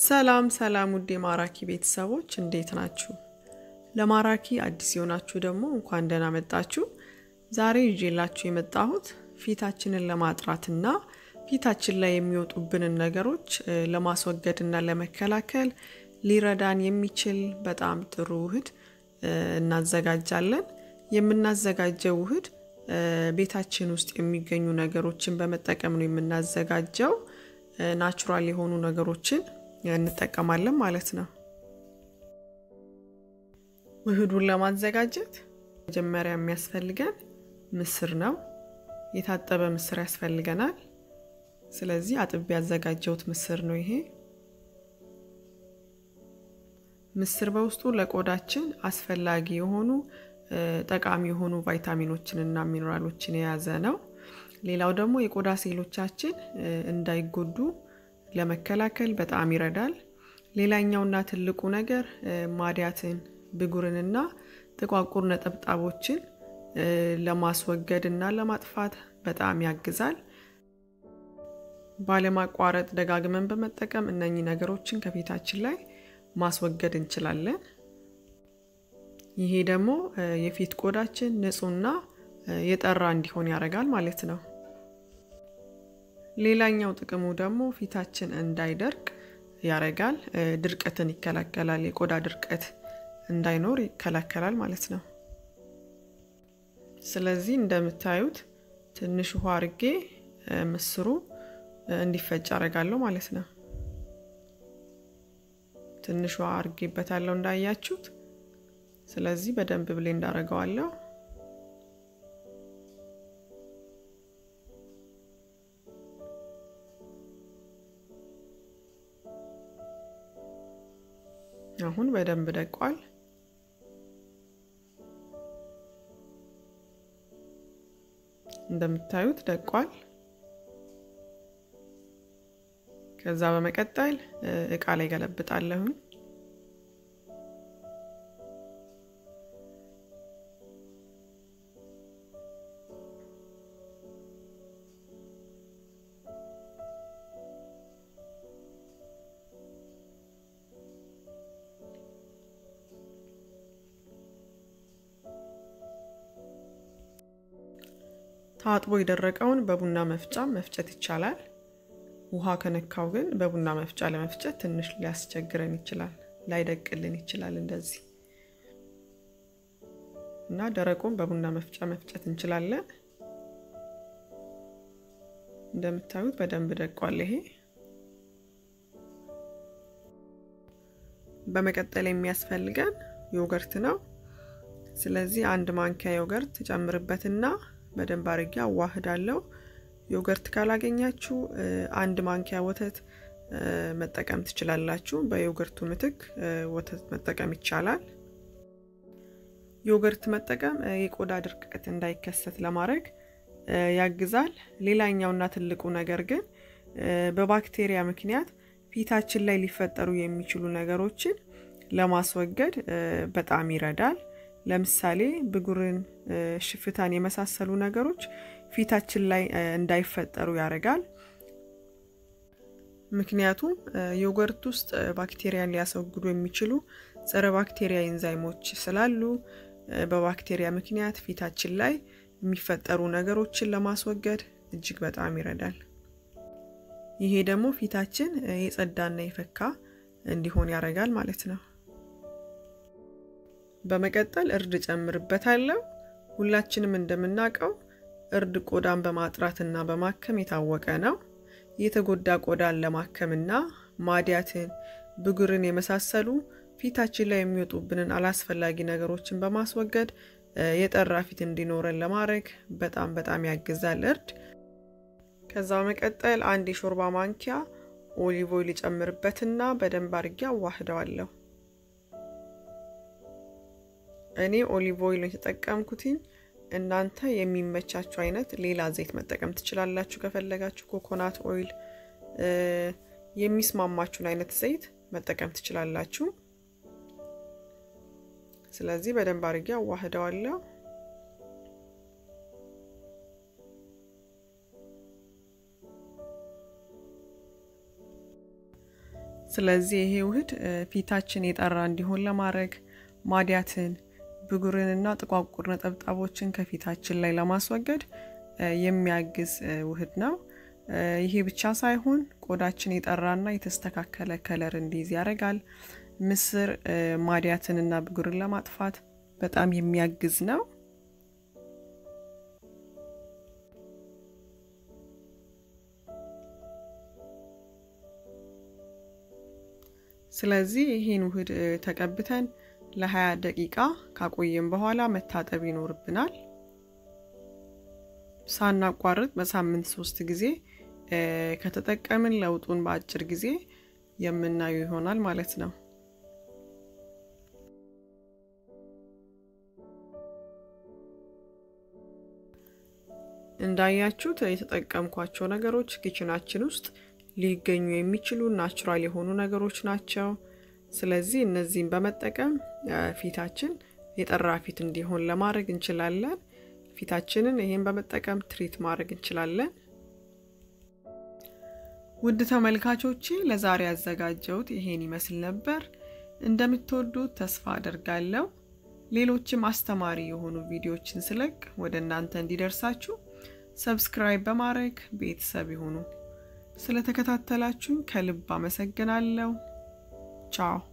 ሰላም ሰላም ውድ የማራኪ ቤተሰቦች እንዴት ናችሁ? ለማራኪ አዲስ የሆናችሁ ደግሞ እንኳን ደህና መጣችሁ። ዛሬ ይዤላችሁ የመጣሁት ፊታችንን ለማጥራትና ፊታችን ላይ የሚወጡብንን ነገሮች ለማስወገድና ለመከላከል ሊረዳን የሚችል በጣም ጥሩ ውህድ እናዘጋጃለን። የምናዘጋጀው ውህድ ቤታችን ውስጥ የሚገኙ ነገሮችን በመጠቀም ነው የምናዘጋጀው። ናቹራል የሆኑ ነገሮችን እንጠቀማለን ማለት ነው። ውህዱን ለማዘጋጀት መጀመሪያ የሚያስፈልገን ምስር ነው። የታጠበ ምስር ያስፈልገናል። ስለዚህ አጥቤ ያዘጋጀሁት ምስር ነው ይሄ። ምስር በውስጡ ለቆዳችን አስፈላጊ የሆኑ ጠቃሚ የሆኑ ቫይታሚኖችን እና ሚኔራሎችን የያዘ ነው። ሌላው ደግሞ የቆዳ ሴሎቻችን እንዳይጎዱ ለመከላከል በጣም ይረዳል። ሌላኛውና ትልቁ ነገር ማዲያትን፣ ብጉርንና ጥቋቁር ነጠብጣቦችን ለማስወገድ እና ለማጥፋት በጣም ያግዛል። ባለማቋረጥ ደጋግመን በመጠቀም እነኚህ ነገሮችን ከፊታችን ላይ ማስወገድ እንችላለን። ይሄ ደግሞ የፊት ቆዳችን ንጹህና የጠራ እንዲሆን ያደርጋል ማለት ነው። ሌላኛው ጥቅሙ ደግሞ ፊታችን እንዳይደርቅ ያደርጋል። ድርቀትን ይከላከላል። የቆዳ ድርቀት እንዳይኖር ይከላከላል ማለት ነው። ስለዚህ እንደምታዩት ትንሽ ውሃ አርጌ ምስሩ እንዲፈጭ አደርጋለሁ ማለት ነው። ትንሽ ውሃ አርጌበታለሁ እንዳያችሁት። ስለዚህ በደንብ ብሌንድ አደርገዋለሁ። አሁን በደንብ ደቋል። እንደምታዩት ደቋል። ከዛ በመቀጠል እቃ ላይ ገለብጣለሁኝ። ታጥቦ የደረቀውን በቡና መፍጫ መፍጨት ይቻላል። ውሃ ከነካው ግን በቡና መፍጫ ለመፍጨት ትንሽ ሊያስቸግረን ይችላል፣ ላይደቅልን ይችላል እንደዚህ እና ደረቁን በቡና መፍጫ መፍጨት እንችላለን። እንደምታዩት በደንብ ደቋል ይሄ። በመቀጠል የሚያስፈልገን ዮገርት ነው። ስለዚህ አንድ ማንኪያ ዮገርት ጨምርበትና በደንብ አድርጌ አዋህዳለሁ። ዮገርት ካላገኛችሁ አንድ ማንኪያ ወተት መጠቀም ትችላላችሁ። በዮገርቱ ምትክ ወተት መጠቀም ይቻላል። ዮገርት መጠቀም የቆዳ ድርቀት እንዳይከሰት ለማድረግ ያግዛል። ሌላኛውና ትልቁ ነገር ግን በባክቴሪያ ምክንያት ፊታችን ላይ ሊፈጠሩ የሚችሉ ነገሮችን ለማስወገድ በጣም ይረዳል። ለምሳሌ ብጉርን፣ ሽፍታን የመሳሰሉ ነገሮች ፊታችን ላይ እንዳይፈጠሩ ያደርጋል። ምክንያቱም ዮገርት ውስጥ ባክቴሪያን ሊያስወግዱ የሚችሉ ጸረ ባክቴሪያ ኤንዛይሞች ስላሉ በባክቴሪያ ምክንያት ፊታችን ላይ የሚፈጠሩ ነገሮችን ለማስወገድ እጅግ በጣም ይረዳል። ይሄ ደግሞ ፊታችን የጸዳና የፈካ እንዲሆን ያደርጋል ማለት ነው። በመቀጠል እርድ ጨምርበታለሁ። ሁላችንም እንደምናውቀው እርድ ቆዳን በማጥራትና በማከም የታወቀ ነው። የተጎዳ ቆዳን ለማከምና ማዲያትን፣ ብጉርን የመሳሰሉ ፊታችን ላይ የሚወጡብንን አላስፈላጊ ነገሮችን በማስወገድ የጠራ ፊት እንዲኖረን ለማድረግ በጣም በጣም ያግዛል እርድ። ከዛ በመቀጠል አንድ የሾርባ ማንኪያ ኦሊቭ ኦይል ጨምርበትና በደንብ አድርጌ አዋህደዋለሁ። እኔ ኦሊቭ ኦይል የተጠቀምኩትኝ እናንተ የሚመቻችሁ አይነት ሌላ ዘይት መጠቀም ትችላላችሁ። ከፈለጋችሁ ኮኮናት ኦይል የሚስማማችሁን አይነት ዘይት መጠቀም ትችላላችሁ። ስለዚህ በደንብ አድርጌ አዋህደዋለሁ። ስለዚህ ይሄ ውህድ ፊታችን የጠራ እንዲሆን ለማድረግ ማዲያትን፣ ብጉርንና ጥቋቁር ነጠብጣቦችን ከፊታችን ላይ ለማስወገድ የሚያግዝ ውህድ ነው። ይሄ ብቻ ሳይሆን ቆዳችን የጠራና የተስተካከለ ከለር እንዲይዝ ያደርጋል። ምስር ማዲያትንና ብጉርን ለማጥፋት በጣም የሚያግዝ ነው። ስለዚህ ይህን ውህድ ተቀብተን ለ20 ደቂቃ ካቆየን በኋላ መታጠብ ይኖርብናል። ሳናቋርጥ በሳምንት ሶስት ጊዜ ከተጠቀምን ለውጡን በአጭር ጊዜ የምናየው ይሆናል ማለት ነው። እንዳያችሁት የተጠቀምኳቸው ነገሮች ኪችናችን ውስጥ ሊገኙ የሚችሉ ናቹራል የሆኑ ነገሮች ናቸው። ስለዚህ እነዚህን በመጠቀም ፊታችን የጠራ ፊት እንዲሆን ለማድረግ እንችላለን። ፊታችንን ይህን በመጠቀም ትሪት ማድረግ እንችላለን። ውድ ተመልካቾቼ ለዛሬ ያዘጋጀሁት ይሄን ይመስል ነበር። እንደምትወዱት ተስፋ አደርጋለሁ። ሌሎችም አስተማሪ የሆኑ ቪዲዮዎችን ስለቅ ወደ እናንተ እንዲደርሳችሁ ሰብስክራይብ በማድረግ ቤተሰብ ይሁኑ። ስለተከታተላችሁኝ ከልብ አመሰግናለሁ። ቻው